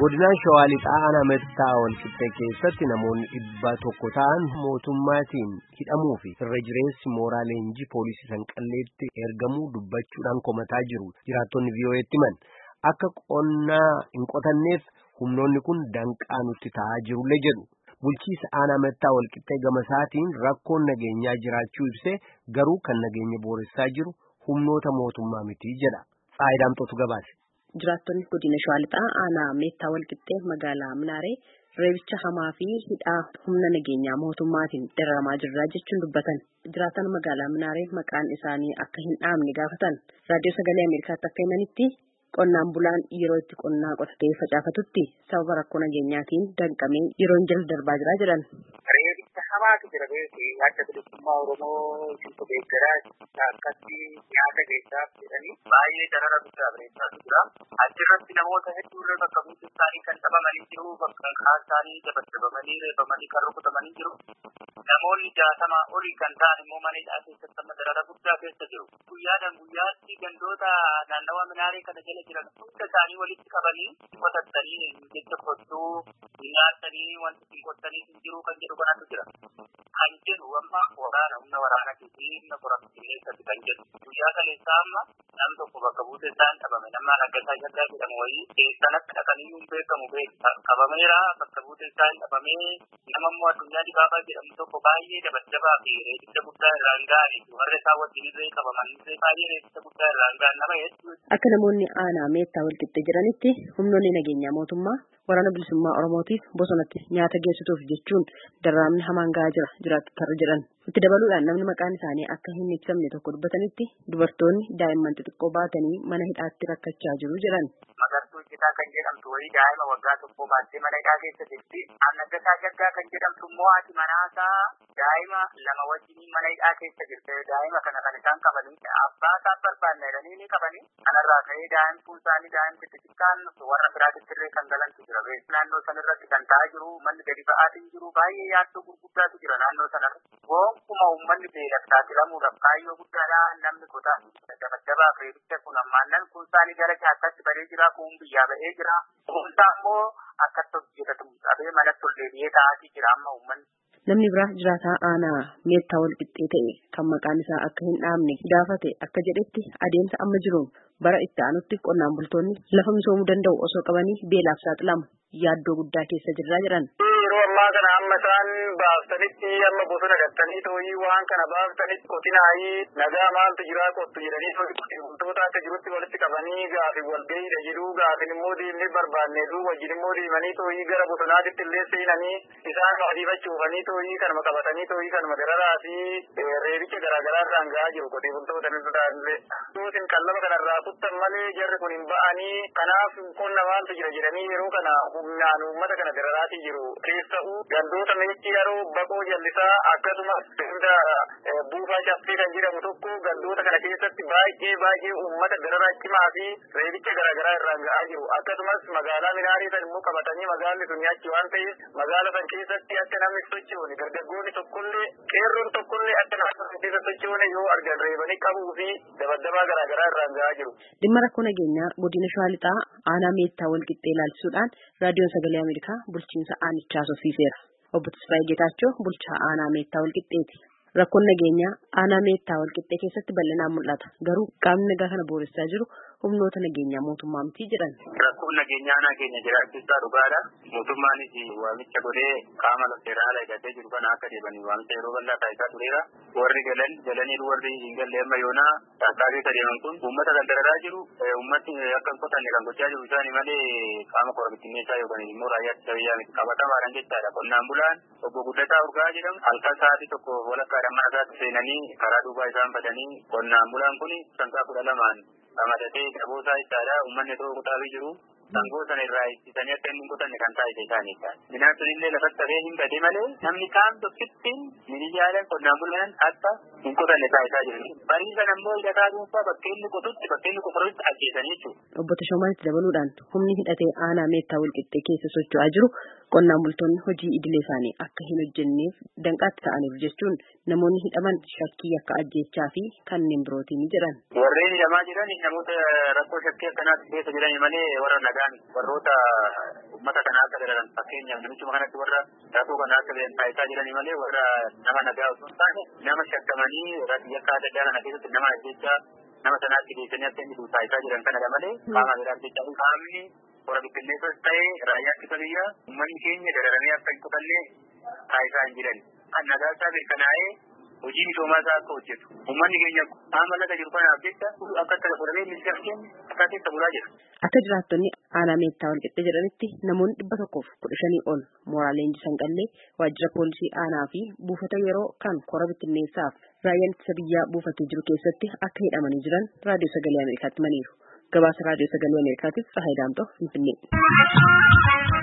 Godinaan Shawaa Lixaa aanaa Mettaa Walqixxee keessatti namoonni dhibba tokko ta'an mootummaatiin hidhamuu fi irra jireessi mooraa leenjii poolisii Sanqalleetti ergamuu dubbachuudhaan komataa jiru. Jiraattonni VOA'tti himan akka qonnaa hin qotanneef humnoonni kun danqaa nutti ta'aa jirullee jedhu. Bulchiisa aanaa Mettaa Walqixxee gama isaatiin rakkoon nageenyaa jiraachuu ibsee garuu kan nageenya booressaa jiru humnoota mootummaa miti jedha. Faayidaamtotu gabaase. Jiraattonni godina Shawaa Lixaa aanaa Meettaa Walqixxee magaalaa Minaaree reebicha hamaa fi hidhaa humna nageenyaa mootummaatiin dararamaa jirra jechuun dubbatan. Jiraatan magaalaa Minaaree maqaan isaanii akka hin dhaamne gaafatan. Raadiyoo Sagalee Ameerikaatti akka himanitti qonnaan bulaan yeroo itti qonnaa qotatee facaafatutti sababa rakkoo nageenyaatiin danqamee yeroon jala darbaa jira jedhan. Reebicha hamaatu jira beekee adda bilisummaa Oromoo isin deeggaraa akkatti nyaata geessaaf jedhanii baay'ee darara guddaa bareechaa jira. Achirratti namoota hedduu irra bakka buutu isaanii kan dhabamanii jiru, bakka kaan isaanii dabaddabamanii reebamanii kan rukutamanii jiru. Namoonni jaatamaa olii kan ta'an immoo mana hidhaa keessatti amma darara guddaa keessa jiru. Guyyaadhaan guyyaatti gandoota naannawa minaaree kana jala jiran hunda isaanii walitti qabanii qotattanii jecha kottuu nyaatanii wanti ittiin qottanii hin jiru kan jedhu kanatu jira. Kan jedhu amma waraana humna waraanaa fi humna qorattoota kan jedhu guyyaa kaleessaa amma nam tokko bakka buute isaan dhabame nama naggasaa shaggaa jedhamu wayii keessan akka dhaqanii hin beekamu beekta qabameera bakka buute isaan dhabamee nama immoo addunyaa dibaabaa jedhamu tokko baay'ee dabaddabaa fi reebicha guddaa irraan ga'anii warra isaa wajjin irree qabaman illee baay'ee reebicha guddaa irraan ga'an nama hedduu. Akka namoonni aanaa meettaa walqixxee jiranitti humnoonni nageenyaa mootummaa waraana bilisummaa Oromootiif bosonatti nyaata geessituuf jechuun darraamni hamaan ga'aa jira jiraattotarra jedhan. Itti dabaluudhaan namni maqaan isaanii akka hin ibsamne tokko dubbatanitti dubartoonni daa'imman xixiqqoo baatanii mana hidhaatti rakkachaa jiru jedhan. Magartuu Citaa kan jedhamtu wayii daa'ima waggaa tokkoo baattee mana hidhaa keessa jirti. Annaggasaa Shaggaa kan jedhamtu immoo haati manaasaa daa'ima lama wajjin mana hidhaa keessa jirte. Daa'ima kana kan isaan qabanii abbaa isaan barbaanne jedhanii ni qabanii. Kanarraa ka'ee daa'imtuun isaanii daa'imti xixiqqaan warra biraatitti illee kan galantu jira. Naannoo sanarratti kan ta'aa jiru manni gadi ba'aatiin jiru baay'ee yaaddoo gurguddaatu jira naannoo sanarra. Gonkumaa uummanni beelaf saaxilamuudhaaf kaayyoo guddaadhaan namni qotaa dabaddabaaf reebicha kun ammaannan kun isaanii gara caakkaatti baree jira kun biyyaa ba'ee jira. Kuunsaa immoo akkatti hojjetatu dhabee manatti ol deebi'ee taa'atii jira amma uummanni. Namni biraa jiraataa aanaa meettaa wal qixxee ta'e kan maqaan isaa akka hin dhaamne gaafate akka jedhetti adeemsa amma jiruun bara itti aanutti qonnaan bultoonni lafa misoomuu danda'u osoo qabanii beelaaf saaxilamu yaaddoo guddaa keessa jirraa jedhan. Yeroo ammaa kana amma isaan baaftanitti amma bosona gattanii tooyii waan kana baaftanitti qotinaayii nagaa maaltu jiraa qottu jedhanii wantoota akka jirutti walitti qabanii gaafi wal gahiidha jedhu gaafin immoo deemnee barbaanneetu wajjin immoo deemanii tooyii gara bosonaatitti illee seenanii isaan adiifachuufanii tooyii kanuma qabatanii tooyii kanuma dararaa fi reebicha garaagaraa irraan gahaa jiru qotee bultoota ni illee. Yootiin qallaba kanarraa kuttan malee jarri kun hin ba'anii kanaaf qonna maaltu jira jedhanii yeroo kana humnaan uummata kana dararaatii jiru. Keessa'uu gandoota meetti yeroo baqoo jallisaa akkasumas hunda buufaa caffee kan jedhamu tokko gandoota kana keessatti baay'ee baay'ee uummata dararaa cimaa fi reebicha garaagaraa irraan ga'aa jiru. Akkasumas magaalaa minaarii san immoo qabatanii magaalli sun achi waan ta'eef magaala san keessatti akka namni sochoone dargaggoonni tokkollee qeerroon tokkollee akka namni keessa sochoone yoo argan reebanii qabuu fi dabaddabaa garaagaraa irraan ga'aa jiru. Dhimma rakkoo nageenyaa godina Shawaa Lixaa aanaa meettaa wal qixxee ilaalchisuudhaan raadiyoon sagalee Ameerikaa bulchiinsa aanichaa soffiiseera. Obbo Tasfaayee Geetaachoo bulchaa aanaa meettaa wal qixxeeti. Rakkoon nageenyaa aanaa meettaa wal qixxee keessatti bal'inaan mul'ata. Garuu qaamni nagaa kana booressaa jiru humnoota nageenyaa mootummaa miti jedhan. Rakkoon nageenyaa aanaa keenya jiraachisaa dhugaadha. Mootummaanis waamicha godhee qaama seeraa hidhatee jiru kana akka deebanii waamicha yeroo bal'aa taasisaa tureera. Warri galan galaniiru warri hin galle amma yoonaa taasifaa deeman kun uummata kan dararaa jiru uummatni akka hin qotanne kan gochaa jiru isaanii malee qaama korabittinneessaa yookaan immoo raayyaa ittisa biyyaa miti qabatamaadhaan jechaadha. Qonnaan bulaan obbo Guddataa Urgaa jedhamu halkan sa'aatii tokko walakkaadhaan mana isaatti seenanii karaa duubaa isaan badanii qonnaan bulaan kun sangaa kudha lamaan ramadatee daboosaa ittaadha uummanni tokko kutaafii jiru. Sangoo sana irraa ittisanii akka inni hin qotanne kan taasise isaaniidha. Midhaan sunillee lafatti hafee hin bade malee namni kaan tokkittiin miidiyaaleen qonnaan bulaan akka hin qotanne taasisaa jiru. Barii sana immoo hidhataa dhuunfaa bakka inni qotutti bakka inni qofarutti ajjeesanii jechuudha. Obbo Tashoomaatti dabaluudhaan humni hidhatee aanaa meettaa walqixxee keessa socho'aa jiru Qonnaan bultoonni hojii idilee isaanii akka hin hojjenneef danqaatti ta'aniiru jechuun namoonni hidhaman shakkii akka ajjeechaa fi kanneen birootiin jedhan. Warreen hidhamaa jiran namoota rakkoo shakkii akkanaatti keessa jiran malee warra nagaan warroota uummata kanaa akka dalagan fakkeenyaaf namichuma kanatti warra rakkoo kanaa akka taasisaa jiran malee warra nama nagaa osoo hin taane nama shakkamanii yakka adda addaa kana keessatti nama ajjeechaa nama sanaatti geessanii akka inni taasisaa jiran kanadha malee qaama biraa jecha qaamni warra bittinneessas ta'ee raayyaa ittisa biyyaa uummanni keenya dararamee akka hin qotallee taasisaa hin jiran. Kan nagaa isaa mirkanaa'ee hojii misoomaa isaa akka hojjetu. Uummanni keenya qaama laga jiru kanaaf jecha akka itti fudhatee ministeera keenya akka keessa bulaa jira. Akka jiraattonni aanaa meettaa walqixxee jedhanitti namoonni dhibba tokkoof kudha shanii ol mooraa leenjii sanqallee waajjira poolisii aanaa fi buufata yeroo kan kora bittinneessaaf raayyaan ittisa biyyaa buufatee jiru keessatti akka hidhamanii jiran raadiyoo sagalee Ameerikaatti himaniiru. Gabaasa raadiyoo sagalee Ameerikaatiif Tsahaay Daamtoo Finfinnee.